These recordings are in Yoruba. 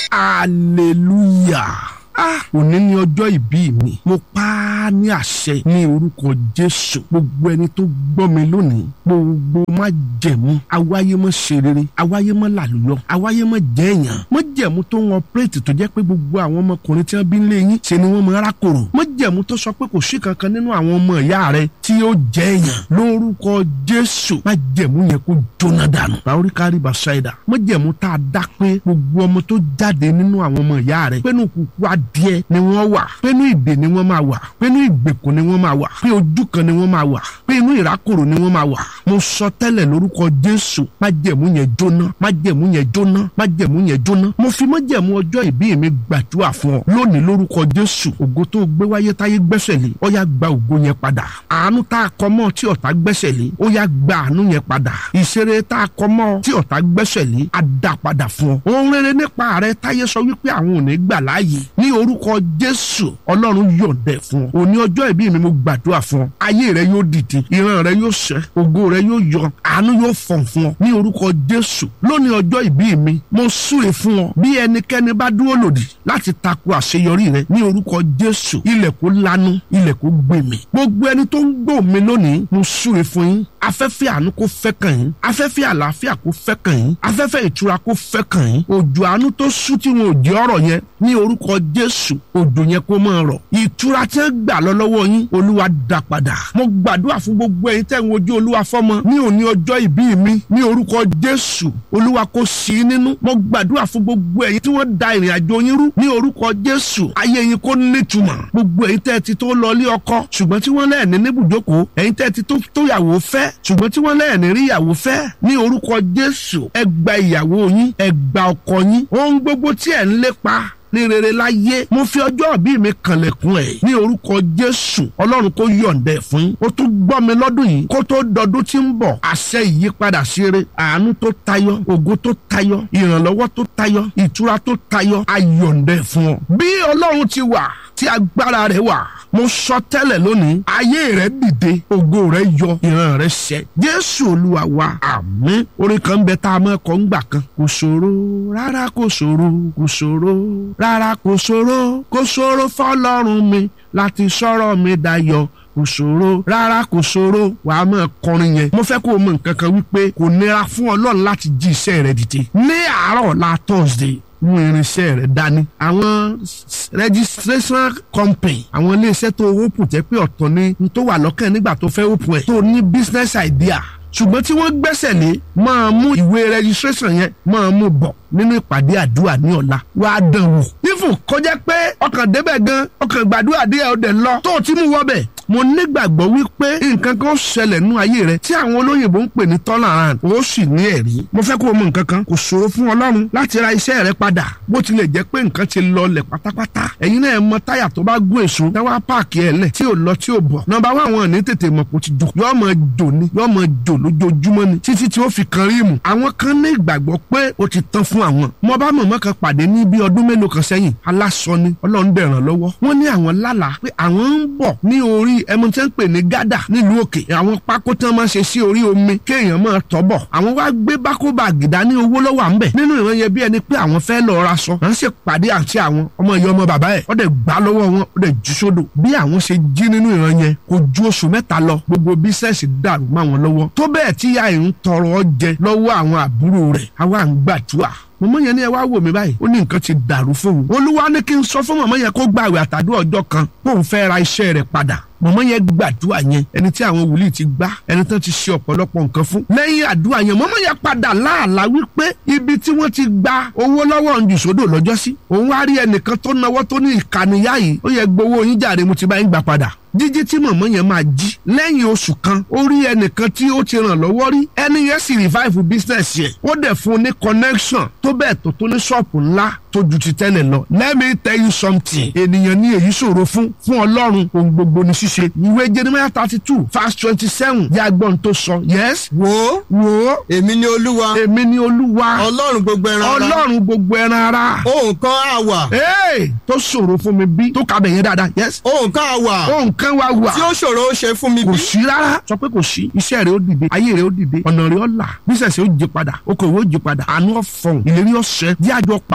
hallelujah ah òní ni ọjọ́ ìbí mi mo pa á ní àṣẹ ní orúkọ jésù gbogbo ẹni tó gbọ́ mi lónìí gbogbo má jẹ̀mú awáyé mọ́ ṣe rere awáyé mọ́ làlùyọ awáyé mọ́ jẹ́ èèyàn mọ́ jẹ̀mú tó ń ọpẹ́rẹ́tì tó jẹ́ pé gbogbo àwọn ọmọkùnrin tí wọ́n bí lé yín ṣe ni wọ́n mọ arákòrò mọ́ jẹ̀mú tó sọ pé kò sí kankan nínú àwọn ọmọ ìyá rẹ tí ó jẹ́ èèyàn lórúkọ jésù má jẹ̀mú yẹn kó jóná dànù báwórí kárí bàṣáìdà mọ́ jẹ̀mú tá a dá pé gbogbo ọmọ tó jáde nínú àwọn ọmọ ìyá rẹ pé nù kúkú adìẹ ni wọ́n wà pé inú ìdè ni wọ́n máa wà pé inú ìgbèkùn ni wọ́n máa wà pé ojú kan ni wọ́n máa wà pé inú ìrákòrò ni wọ́n máa wà mo sọ tẹ́lẹ̀ lórúkọ jésù májẹ̀mú yẹn jóná májẹ̀mú yẹn jóná májẹ̀mú yẹn jóná mo fi májẹ̀mú ọjọ́ ìbí mi gbàdúrà fún ọ lónìí lórúkọ jésù ògo tó gbé wáyé táyé gbẹ́sẹ̀ lé ó yá gba ògo yẹn padà àánú tá a kọ mọ́ tí ọ̀tá gbẹ́sẹ̀ lé ó yá gba àánú yẹn padà ìṣeré tá a kọ mọ́ tí ọ̀tá gbẹ́sẹ̀ lé á dá padà fún ọ ohun rere nípa rẹ táyé sọ wípé àwọn ò ní gbà láàyè ní orúkọ jésù ọlọ́run yọ̀ǹdẹ̀ fún ọ òní ọjọ́ ìbí mi mo gbàdúrà fún ọ ayé rẹ yóò dìde ìran rẹ yóò ṣẹ ògo rẹ yóò yọ àánú yóò fọ̀n fún ọ ní orúkọ jésù lónìí ọjọ́ ìbí mi mo súre fún ọ bí ẹnikẹ́ni bá dúró lòdì láti tako àṣeyọrí rẹ ní orúkọ jésù ilẹ̀ kó lanu ilẹ̀ kó gbèmí gbogbo ẹni tó ń gbọ́ mi lónìí mo súre fún yín afẹ́fẹ́ àánú kó fẹ́ kàn yín afẹ́fẹ́ àlàáfíà kó fẹ́ kàn yín afẹ́fẹ́ ìtura kó fẹ́ kàn yín òjò àánú tó sú tí wọn ò jẹ́ ọ̀rọ̀ yẹn ní orúkọ jésù òjò yẹn kó máa rọ̀ ìtura tí wọ́n gbà lọ lọ́wọ́ yín olúwa dá padà mo gbàdúrà fún gbogbo ẹ̀yin tẹ́ ń wojú olúwa fọ́mọ ní òní ọjọ́ ìbí mi ní orúkọ jésù olúwa kó sí i nínú mo gbàdúrà fún gbogbo ẹ̀yin tí wọ́n da ìrìn àjò yín rú ní orúkọ jésù ayé yín kó nítumọ̀ gbogbo ẹ̀yin tẹ́ ti tó lọ lé ọkọ ṣùgbọ́n tí wọ́n lẹ́ẹ̀ni níbùjókòó ẹ̀yin tẹ́ ti tó yàwó fẹ́ ṣùgbọ́n tí wọ́n lẹ́ẹ̀ni rí ìyàwó fẹ́ ní orúkọ jésù ẹ gba ìyàwó yín ẹ gba ọkọ yín ohun gbogbo tí ẹ̀ ń lépa ní rere láyé mo fi ọjọ́ ìbí mi kànlẹ̀kùn ẹ̀ ní orúkọ jésù ọlọ́run kó yọ̀ǹdẹ̀ fún yín ó tún gbọ́ mi lọ́dún yìí kó tó dọdún tí ń bọ̀ àṣẹ ìyípadà ṣeré àánú tó tayọ ògo tó tayọ ìrànlọ́wọ́ tó tayọ ìtura tó tayọ ayọ̀ǹdẹ̀ fún ọ bí ọlọ́run ti wà tí agbára rẹ̀ wà mo sọ tẹ́lẹ̀ lónìí ayé rẹ̀ dìde ògo rẹ̀ yọ ìran rẹ̀ ṣẹ jésù olúwa wa àmín orin kan ń bẹ tá a mọ̀ kọ́ ń gbà kan kò ṣòro rárá kò ṣòro kò ṣòro rárá kò ṣòro kò ṣòro fọlọ́run mi láti sọ̀rọ̀ mi dayọ̀ kò ṣòro rárá kò ṣòro wà á máa kọrin yẹn mo fẹ́ kó o mọ nǹkan kan wípé kò nira fún ọlọ́run láti jí iṣẹ́ rẹ̀ dìde ní àárọ̀ la thursday mú irinṣẹ́ rẹ̀ dání. àwọn registration company àwọn iléeṣẹ́ tó open jẹ́ pé ọ̀tọ̀ ni tó wà lọ́kàn nígbà tó fẹ́ open ẹ̀ tó ní business idea ṣùgbọ́n tí wọ́n gbẹ́sẹ̀ lé máa mú ìwé registration yẹn máa mú bọ̀ nínú ìpàdé àdúrà ní ọ̀la wàá dán wò. ifun kọjá pé ọkàn débẹ̀ gan ọkàn gbàdúrà díẹ̀ ọdẹ lọ tó o ti mú wọ́bẹ̀ mo nígbàgbọ́ wípé nǹkan kan ṣẹlẹ̀ nú ayé rẹ tí àwọn olóyìnbó ń pè ní turnaround ó sì ní ẹ̀rí mo fẹ́ kó o mọ nǹkan kan kò ṣòro fún ọlọ́run láti ra iṣẹ́ rẹ padà bó tilẹ̀ jẹ́ pé nǹkan ti lọlẹ̀ pátápátá ẹ̀yin náà mọ táyà tó bá gún èso dáwà páàkì ẹ̀ lẹ̀ tí ò lọ tí ò bọ̀ nọ́mbà wà wọn ní tètè mọ̀ kó ti jò yọ́ mọ jò ní yọ́ mọ jò lójoojúmọ́ ni títí tí ó fi kan ríìmù àwọn kan ní ìgbàgbọ́ pé ó ti tán fún àwọn mo bá mọ̀mọ́ kan pàdé ní bí ọdún mélòó kan sẹ́yìn aláṣọ ni ọlọ́run dẹ̀ ràn lọ́wọ́ wọ́n ní àwọn lálàá pé àwọn ń bọ̀ ní orí ẹmu tí wọ́n ń pè ní gádà nílùú òkè àwọn pákó tí wọ́n máa ń ṣe sí orí omi kéèyàn máa tọ́ bọ̀ àwọn wá gbé bákóbá gìdá ní owó lọ́wọ́ à ń bẹ̀ nínú ìran yẹn bí ẹni pé àwọn fẹ́ lọ ra sọ à ń ṣe pàdé àti àwọn ọmọ ìyá ọmọ bàbá ẹ̀ ó dẹ̀ gbá lọ́wọ́ wọn ó dẹ̀ jù sódò bí àwọn ṣe jí nínú ìran yẹn kò ju oṣù mẹ́ta lọ gbogbo bísẹ̀sì dàrú mọ́ àwọn lọ́wọ́ tó bẹ́ẹ̀ tí ìyá ẹ̀ ń tọrọ jẹ lọ́wọ́ àwọn àbúrò rẹ̀ àwa ń gbàdúrà mọ̀mọ́ yẹn ní ẹ wá wò mí báyìí ó ní nǹkan ti dàrú fóun olúwa ní kí n sọ fún mọ̀mọ́ yẹn kó gbààwẹ̀ àtàdúrà ọjọ́ kan kóun fẹ́ ra iṣẹ́ rẹ̀ padà mọ̀mọ́ yẹn gbàdúrà yẹn ẹni tí àwọn wòlíì ti gbá ẹni tó ti ṣe ọ̀pọ̀lọpọ̀ nǹkan fún lẹ́yìn àdúrà yẹn mọ̀mọ́ yẹn padà láàlá wípé ibi tí wọ́n ti gba owó lọ́wọ́ ndùsódò lọ́jọ́ sí òun wá rí ẹnìkan tó náwó tó ní ìkànnìyá yìí ó yẹ gbowó yín jàre mo ti bá yín gbà padà jíjí tí mọ̀mọ́ yẹn máa jí lẹ́yìn oṣù kan ó rí ẹnìkan tí ó ti ràn lọ́wọ́ rí ẹni yẹn sì revive business yẹn ó dẹ̀ fún un ní connection tó bẹ́ẹ̀ tó tó ní ṣọ́ọ̀pù ńlá tó ju ti tẹ́lẹ̀ lọ let me tell you something ènìyàn ní èyí ṣòro fún fún ọlọ́run ohun gbogbo ní ṣíṣe ìwé jeremiah thirty two verse twenty seven yà gbọ́n tó sọ yes wò wò èmi ni olúwa èmi ni olúwa ọlọ́run gbogbo ẹran ara ọlọ́run gbogbo ẹran ara ohun kan á wà ee tó ṣòro fún mi bí tó kàbẹ̀ yẹn dáadáa yes ohun kan á wà ohun kan wá wà tí ó ṣòro ó ṣe fún mi kò bí sí rárá sọ pé kò sí iṣẹ́ rẹ̀ ó dìde ayé rẹ̀ ó dìde ọ̀nà rẹ̀ ó là bísẹ̀sì ó jí padà okòwò ó jí padà àánú ọ̀fọ̀n ìlérí ọ̀sẹ̀ díàjọ pàdé láago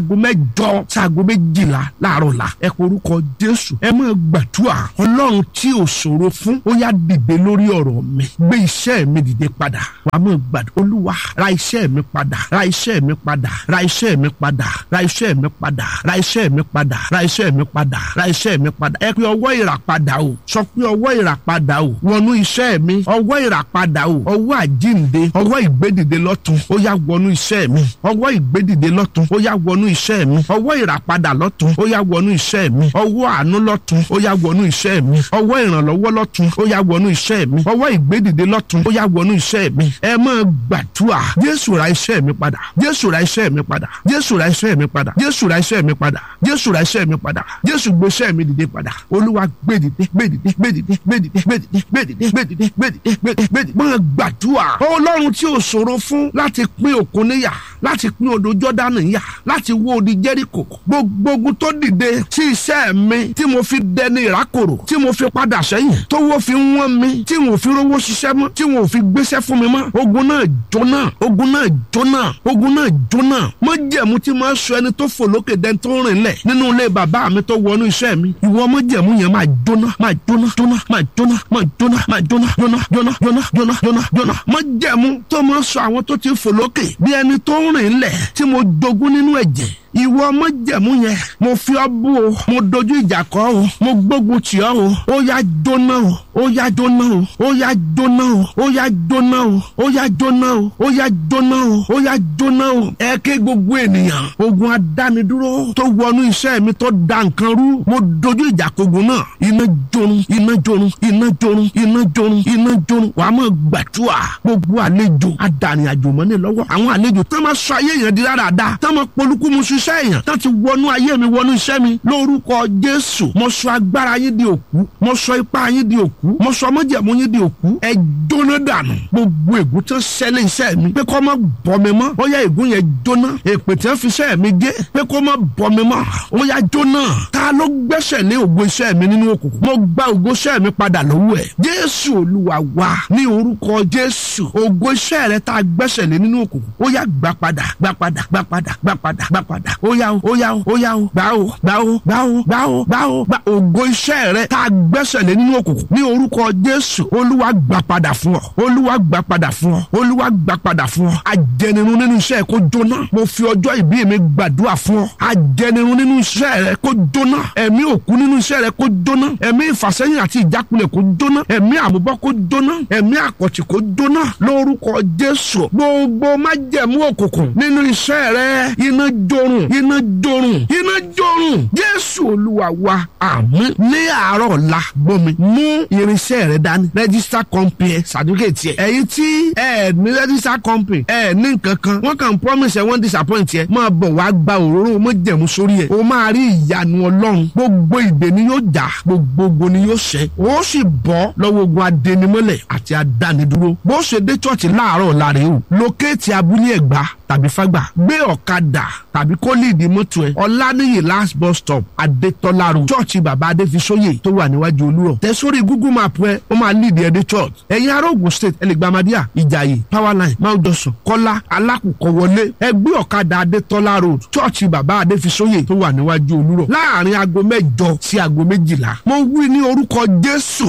aago mẹ́jọ sí aago méjìlá láàárọ̀ la ẹ porúkọ jésù ẹ máa gbàdúrà ọlọ́run tí ò ṣòro fún ó yá dìde lórí ọ̀rọ̀ mi gbé iṣẹ́ mi dìde padà wàá máa gbàdúrà olúwa ra iṣẹ́ mi padà ra iṣẹ́ mi padà ra iṣẹ́ mi padà ra iṣẹ́ mi padà ra iṣẹ́ mi padà ra iṣẹ́ mi padà ra iṣẹ́ mi padà ẹ pé ọwọ́ ìràpadà o sọ pé ọwọ́ ìràpadà o wọnú iṣẹ́ mi ọwọ́ ìràpadà o ọwọ́ àjínde ọwọ́ ìgbédìde lọ́tun ó yá wọnú iṣẹ́ mi ọwọ́ ìgbédìde lọ́tun ó yá wọnú iṣẹ́ mi ọwọ́ ìràpadà lọ́tun ó yá wọnú iṣẹ́ mi ọwọ́ àánú lọ́tun ó yá wọnú iṣẹ́ mi ọwọ́ ìrànlọ́wọ́ lọ́tun ó yá wọnú iṣẹ́ mi ọwọ́ ìgbédìde lọ́tun ó yá wọnú iṣẹ́ mi ẹ máa gbàdúrà jésù ra iṣẹ́ mi padà jésù ra iṣẹ́ mi padà jésù ra iṣẹ́ mi padà jésù ra iṣẹ́ mi padà jésù ra iṣẹ́ mi padà jésù gbé iṣẹ́ mi dìde padà olúwa gbédìde gbédìde gbédìde gbédìde gbédìde gbédìde gbédìde gbédìde gbédìde gbédìde máa gbàdúrà ọlọ́run tí ò ṣòro fún láti pín òkun níyà láti pín odò jọ́dánì níyà láti wó odi jẹ́ríkò gbogbo ogun tó dìde sí iṣẹ́ mi tí mo fi dẹni ìrákòrò tí mo fi padà sẹ́yìn tówó fi ń wọ́n mi tí mo fi rówó ṣiṣẹ́ mọ́ tí mo fi gbéṣẹ́ fún mi mọ́ ogun náà jóná ogun náà jóná ogun náà jóná mọ́ jẹ̀mú tí máa sọ ẹni tó fò lókè dẹ́n tó rìn lẹ̀ nínú ilé bàbá mi tó wọnú iṣẹ́ mi ìwọ mọ́ jẹ̀mú yẹn máa jóná máa jóná jóná máa jóná máa jóná máa jóná jóná jóná jóná jóná jóná jóná mọ́ jẹ̀mú tó máa sọ àwọn tó ti fò lókè bí ẹni tó rìn lẹ̀ tí mo jogún nínú ẹ̀jẹ̀ ìwọ ọmọjẹmú yẹn mo fi ọ bú o mo dojú ìjà kọ o mo gbógun tì ọ o ó yá jóná o ó yá jóná o ó yá jóná o ó yá jóná o ó yá jóná o ó yá jóná o ó yá jóná o ẹ ké gbogbo ènìyàn ogun adánidúró tó wọnú iṣẹ́ mi tó da nǹkan rú mo dojú ìjà kogun náà iná jorun iná jorun iná jorun iná jorun iná jorun wàá mọ̀ gbàdúrà gbogbo àlejò adànìyàjò mọ́ ní lọ́wọ́ àwọn àlejò tó máa sọ ayé yẹn di dáradára tó máa polúkú mu ṣiṣẹ́ iṣẹ́ èèyàn tó ti wọnú ayé mi wọnú iṣẹ́ mi lórúkọ jésù mo sọ agbára yín di òkú mo sọ ipá yín di òkú mo sọ mọ́jẹ̀mú yín di òkú ẹ jóná dànù gbogbo ègún tó ṣẹlẹ̀ iṣẹ́ mi pé kó má bọ́ mi mọ́ ó yá ègún yẹn jóná èpè tí wọ́n fi iṣẹ́ mi gé pé kó má bọ́ mi mọ́ ó yá jóná ta ló gbẹ́sẹ̀ lé ògo iṣẹ́ mi nínú òkùnkùn mo gba ògo iṣẹ́ mi padà lọ́wọ́ ẹ̀ jésù olúwa wa ní orúkọ jésù ògo iṣẹ́ rẹ tá a gbẹ́sẹ̀ lé nínú òkùnkùn ó yá gbà padà gbà padà gbà padà gbà padà gbà padà ó yá o ó yá o ó yá o gbà o gbà o gbà o gbà o gbà o gbà ògo iṣẹ́ rẹ tá a gbẹ́sẹ̀ lé nínú òkùnkùn ní orúkọ jésù olúwa gbà padà fún ọ olúwa gbà padà fún ọ olúwa gbà padà fún ọ ajẹnirun nínú iṣẹ́ kó jóná mo fi ọjọ́ ìbí mi gbàdúrà fún ọ ajẹnirun nínú iṣẹ́ rẹ kó jóná ẹ̀mí òkú nínú iṣẹ́ rẹ kó jóná ẹ̀mí ìfàsẹ́yìn àti ìjákulẹ̀ kó jóná ẹ̀mí àmúbọ́ kó jóná ẹ̀mí àkọ̀tì kó jóná lórúkọ jésù gbogbo májẹ̀mú òkùnkùn nínú iṣẹ́ rẹ iná jorun iná jorun iná jorun jésù olúwa wa àmín ní àárọ̀ ọ̀la gbọ́mi mú irinṣẹ́ rẹ dání register company ẹ certificate ẹ ẹ̀yin tí ẹ ní register company ẹ ní nǹkan kan wọ́n kàn promise ẹ wọ́n disappoint ẹ máa bọ̀ wá gba òróró mọ́jẹ̀mú sórí ẹ o máa rí ìyanu ọlọ́run gbogbo ìdè ni yóò jà gbogbo ogun ni yóò ṣẹ o sì bọ́ lọ́wọ́ ogun adẹnimọ́lẹ̀ àti adánidúró bó ṣe dé chọ́ọ̀chì láàárọ̀ ọ̀la rẹ o lókèétì abúlé ẹ̀gbá tàbí fágbà gbé ọ̀kadà tàbí kó líìdì mọ́tò ẹ̀ ọ̀lànìyí last bus stop adétọ́lá road chọ́ọ̀chì bàbá adéfisóyè tó wà níwájú olúrọ̀ tẹ sórí google map ẹ ó máa líìdì ẹ dé church ẹ̀yin ará Ògùn state ẹlẹgbàmádìà ìjàyè powerline mount johnson kọ́lá alákùkọ wọlé ẹ gbé ọ̀kadà adétọ́lá road chọ́ọ̀chì bàbá adéfisóyè tó wà níwájú olúrọ̀ láàrin aago mẹ́jọ sí aago méjìlá mo wí ní orúkọ jésù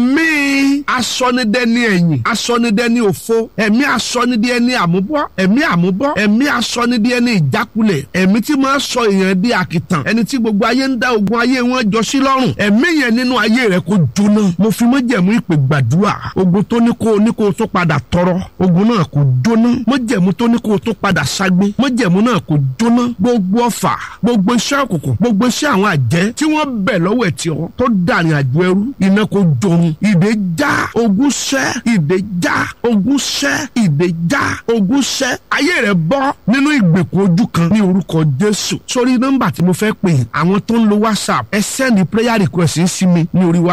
ẹ̀mí asọ́nidẹ́ni ẹ̀yìn asọ́nidẹ́ni òfo ẹ̀mí asọ́nidẹ́ni àmúbọ́ ẹ̀mí àmúbọ́ ẹ̀mí asọ́nidẹ́ni ìjákulẹ̀ ẹ̀mí tí máa sọ èèyàn di àkìtàn ẹni tí gbogbo ayé ń dá ogun ayé wọn jọ sí lọ́rùn ẹ̀mí yẹn nínú ayé rẹ kó jóná mo fi májẹ̀mú ìpè gbàdúrà ogun tó ní kó o ní kó o tó padà tọrọ ogun náà kó jóná májẹ̀mú tó ní kó o tó padà ságbé májẹ̀mú náà kó jóná gbogbo ọfà gbogbo iṣẹ́ òkùnkùn gbogbo iṣẹ́ àwọn àjẹ́ tí wọ́n bẹ̀ lọ́wọ́ ẹ̀ tí ọ tó dàrin àjò ẹrú iná kó jorun ìdè já ogun ṣẹ́ ìdè já ogun ṣẹ́ ìdè já ogun ṣẹ́ ayé rẹ bọ́ nínú ìgbèkùn ojú kan ní orúkọ jésù sórí nọ́mbà tí mo fẹ́ pè àwọn tó ń lo whatsapp ẹ sẹ́ndì prayer request sí mi ní orí whatsapp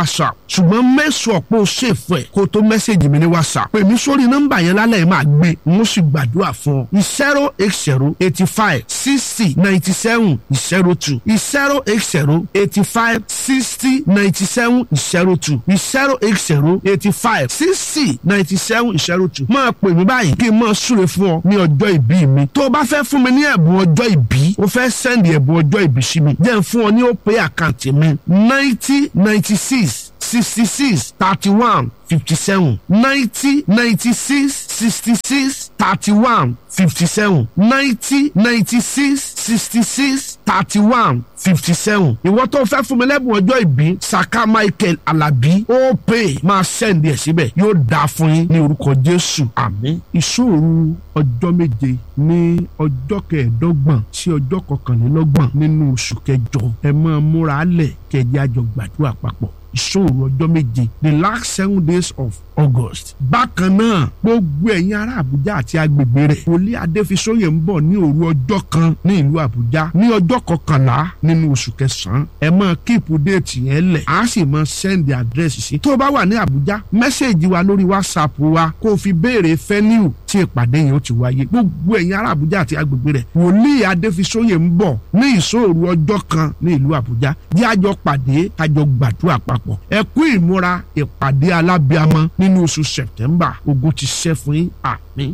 ṣùgbọ́n mẹ́sàn ọ̀pọ̀ ṣèfù ẹ̀ kó tó mẹ́sẹ̀gì mi ní whatsapp pè mí sórí nọ́mbà yẹn lálẹ́ yìí máa gbé n ó sì gbàdúrà fún ọ zero eight zero eighty five sixty ninety seven zero two zero eight zero eighty five sixty ninety seven zero two zero eight zero eighty five sixty ninety seven zero two máa pè mí báyìí kí n máa súre fún ọ ní ọjọ́ ìbí mi tó o bá fẹ́ fún mi ní ẹ̀bùn ọjọ́ ìbí o fẹ́ sẹ́ndì ẹ̀bùn ọjọ́ ìbí sí mi jẹ́ n fún ọ ní ó pay àkáǹtì mi ninety ninety six sixty six thirty one fifty seven ninety ninety six sixty six thirty one fifty seven ninety ninety six sixty six thirty one fifty seven ìwọ tó fẹ́ fún mi lẹ́bùn ọjọ́ ìbí saka michael alabi ó pè máa sẹ́ndì ẹ̀ síbẹ̀ yóò dáa fún yín ní orúkọ jésù àmín ìṣòro ọjọ́ méje ní ọjọ́ kẹẹ̀ẹ́dọ́gbọ̀n sí ọjọ́ kọkànlélọ́gbọ̀n nínú oṣù kẹjọ ẹ máa múra lẹ̀ kẹjẹ àjọ gbàdúrà papọ̀ ìṣòro ọjọ́ méje the last seven days of august. bákan náà gbogbo ẹ̀yin ará àbújá àti agbègbè rẹ̀ wòlíì adéfisóyè ń bọ̀ ní òru ọjọ́ kan ní ìlú àbújá ní ọjọ́ kọkànlá nínú oṣù kẹsàn-án ẹ máa kíìpù déètì yẹn lẹ̀ á sì máa sẹ́ndì àdírẹ́sì sí. tó o bá wà ní àbújá mẹ́sẹ̀gì wa lórí whatsapp wa kó o fi béèrè fẹ́niu tí ìpàdé yẹn ó ti wáyé gbogbo ẹ̀yin ará àbújá àti agbègbè rẹ̀ wòlíì adéfisóyè ń bọ̀ ní ìṣòro ọjọ́ kan ní ìlú àbújá jẹ́ àjọ pàdé àjọ gbàdúrà papọ̀ ẹ kú ìmúra ìpàdé alábíàmọ́ nínú oṣù sẹ̀tẹ́mbà ogun ti ṣẹ́ fún yín àmín.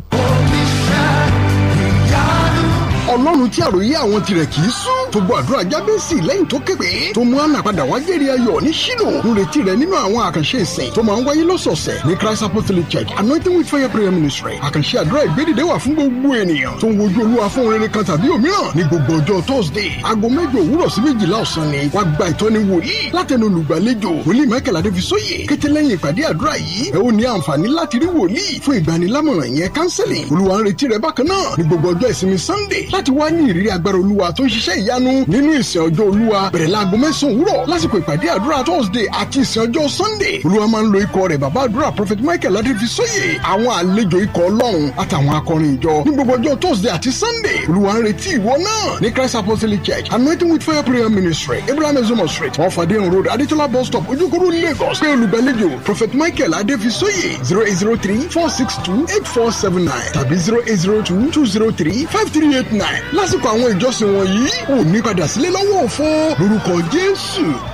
ọlọ́run tí àròyé àwọn tirẹ̀ kì í sún tó gbọ́ àdúrà jábẹ́sì lẹ́yìn tó képe tó mú àná padà wá jẹ́rìí ayọ̀ ní ṣílò ń retí rẹ̀ nínú àwọn àkànṣe ìsìn tó máa ń wáyé lọ́sọ̀ọ̀sẹ̀ ní christ apostolic church anointing with fire prayer ministry àkànṣe àdúrà ìgbédìde wà fún gbogbo ènìyàn tó ń wojú olúwa fún rere kan tàbí òmíràn ní gbogbo ọjọ́ thursday aago mẹ́jọ òwúrọ̀ sí méjìlá ọ̀sán ni wá gba ìtọ́ni wòlíì látẹnu olùgbàlejò wòlíì michael adéfisóyè kété lẹ́yìn ìpàdé àdúrà yìí ẹ ó ní àǹfààní láti rí wòlíì fún ìgbanilámọ̀ràn yẹn counseling olúwa ń retí rẹ bákan náà ní gbogbo ọjọ́ ìsinmi sunday láti wá ní ìrírí agbára olúwa tó ń ṣiṣẹ́ ìyanu nínú ìsìn ọjọ́ olúwa bẹ̀rẹ̀ láago mẹ́sàn-án òwúrọ̀ lásìkò ìpàdé àdúrà thursday àti ìsìn ọjọ́ sunday olúwa máa ń lo ikọ̀ rẹ̀ bàbá àdúrà prophet michael adéfisóyè àwọn àlejò ikọ̀ ọlọ́run àtàwọn akọrin ìjọ ní gbogbo ọjọ́ thursday àti sunday olúwa ń retí ìwọ náà ní christ apostolic church anointing with fire prayer ministry abraham ezomo street wọn fàdé road adétọ́lá bus stop ojúkúrú lagos pé olùgbàlejò prophet michael adéfisóyè zero eight zero three four six two eight four seven nine tàbí zero eight zero two two zero three five three eight nine lásìkò àwọn ìjọsìn wọ̀nyí ò ní padà sílé lọ́wọ́ òfo lórúkọ jésù.